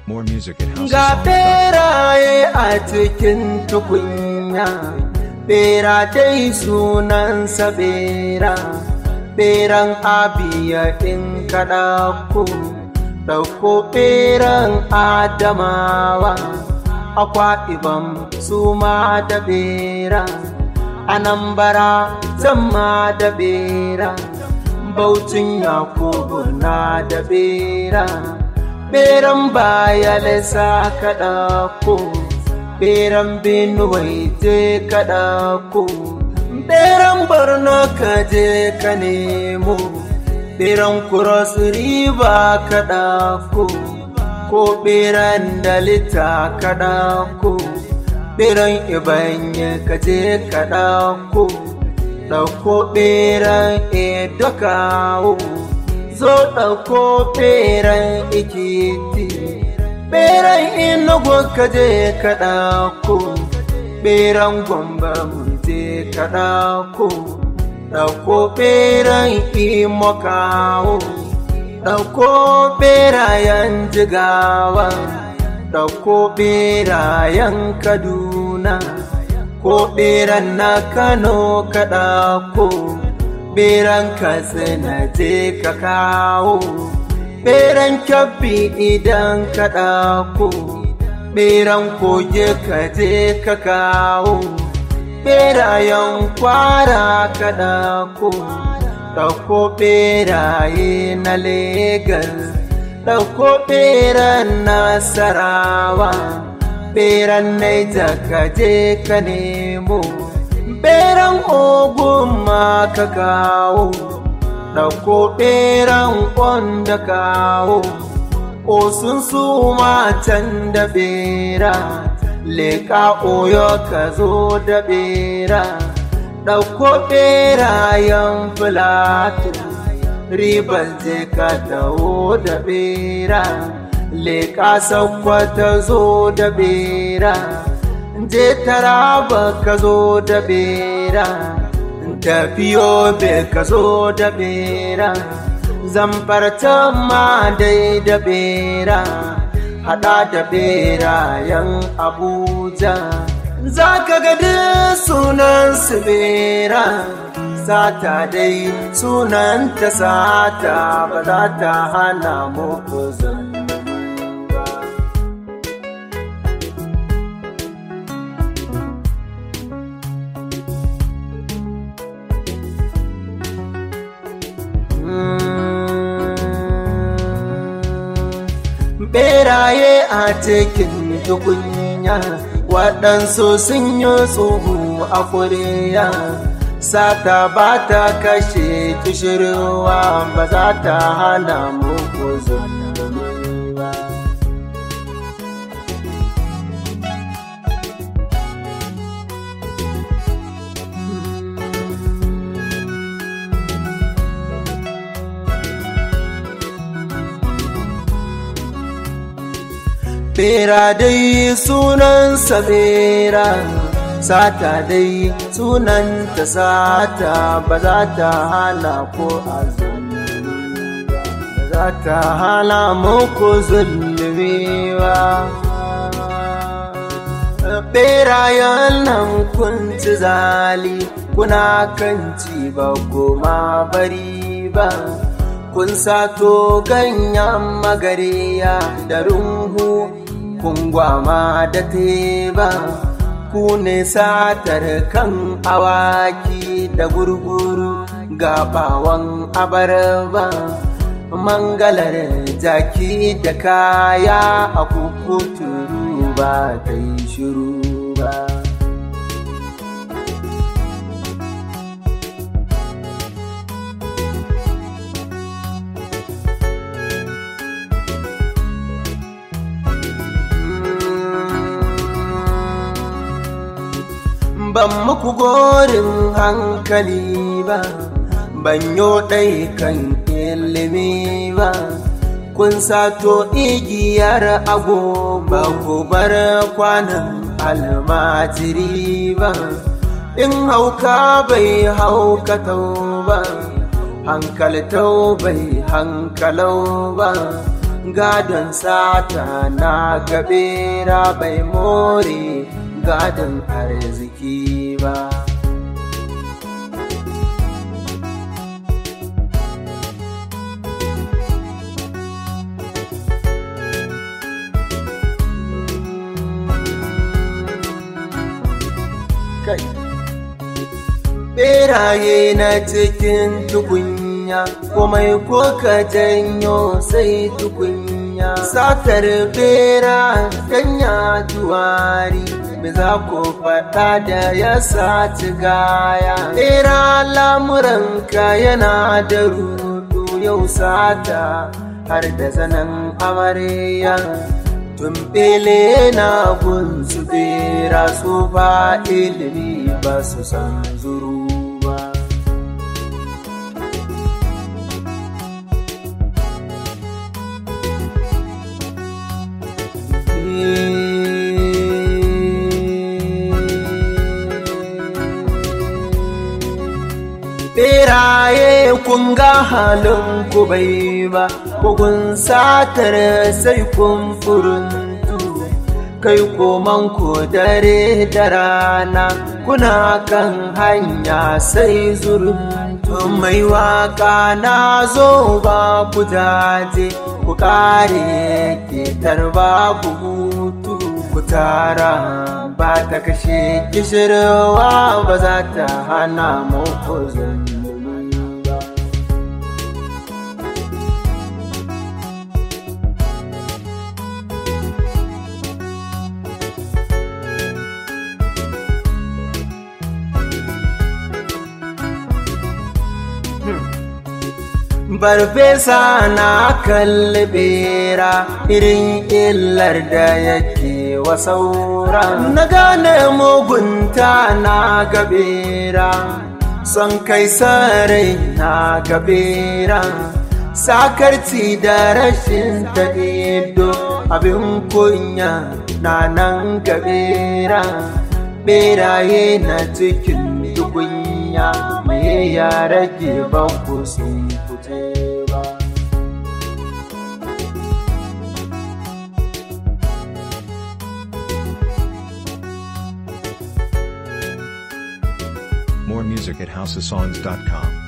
More music at Ga houseofsong.com. beraye a cikin tukunya, bera dai sunansa bera, beran abiya in kaɗa ku, ɗauko beran adamawa, akwa ibam su ma da bera, anambara zama da bera, bautin yakubu na da bera. beran baya lesa kaɗa ko beran benuwai je kaɗa ko beran borno ka je ka nemo beran cross river kaɗa ko ko beran dalita kaɗa ko beran ibanye ka je kaɗa ko ɗauko beran edo kawo zo ɗauko ɓeran ikiti ɓeran inugu ka je ka ɗauko ɓeran gwamba mun je ka ɗauko ɗauko ɓeran imo kawo ɗauko ɓerayen jigawa ɗauko ɓerayen kaduna ko ɓeran na kano ka ɗauko beran katsina je ka kawo beran kyabbi idan ka ɗako beran koge ka je ka kawo berayen kwara ka ɗako ɗauko beraye na legas ɗauko beran nasarawa beran naija ka je ka nemo beran ogun ma ka kawo ɗauko beran da kawo osun su can da bera leƙa oyo ka zo da bera ɗauko berayen filato ribar je ka dawo da bera leƙa sakwata zo da bera je taraba ka zo da bera tafiyo be ka zo da bera zamfarta ma dai da bera hada da berayen abuja za ka ga sunan su bera sata dai sunan ta sata ba za ta hana muku zan beraye a cikin tukunya waɗansu sun yi tsohu a kuriya sata ba ta kashe kishirwa ba za ta hana muku zulumi ba Bera dai sunansa bera, sata dai sunanta sata ba za ta hana ko a ba za ta hana muku zulmi ba. Berayen nan kun ci zali, kuna kan ci ba goma bari ba. kun sato ganyen magariya da runhu kun gwama da teba ku ne satar kan awaki da gurguru gabawan abarba mangalar jaki da kaya a kukuturu ba ta yi shiru ba ban muku gorin hankali ba ban yo ɗai kan ilimi ba kun sato igiyar agoba ku bar kwanan almajiri ba in hauka bai haukatau ba hankaltau bai hankalau ba gadon sata na gabera bai more gadon arziki ba kai beraye na cikin tukunya komai ko ka janyo sai tukunya satar bera kanya juwari me za ku faɗa da ya saci gaya bera lamuranka yana da rudu yau sata har da zanen amarya tumbele na gunsu bera su ba ilimi ba su san zuru ba Beraye kun ga halin ku bai ba, kun satar sai kun furuntu, kai koman ku dare da rana, kuna kan hanya sai zuruntu. Mai waka na zo ba ku jaje, ku kare ke tarba ku hutu. Ku tara ba ta kashe kishirwa ba za ta hana muku zulumi ba. Barfesa na kalli bera irin illar da yake wa saura. Na gane mugunta na gabera, son kai sarai na gabera. Sakarci da rashin taɗido abin kunya na nan gabera. Beraye na cikin tukunya me ya rage banku sun fice ba. More music at houseofsongs.com.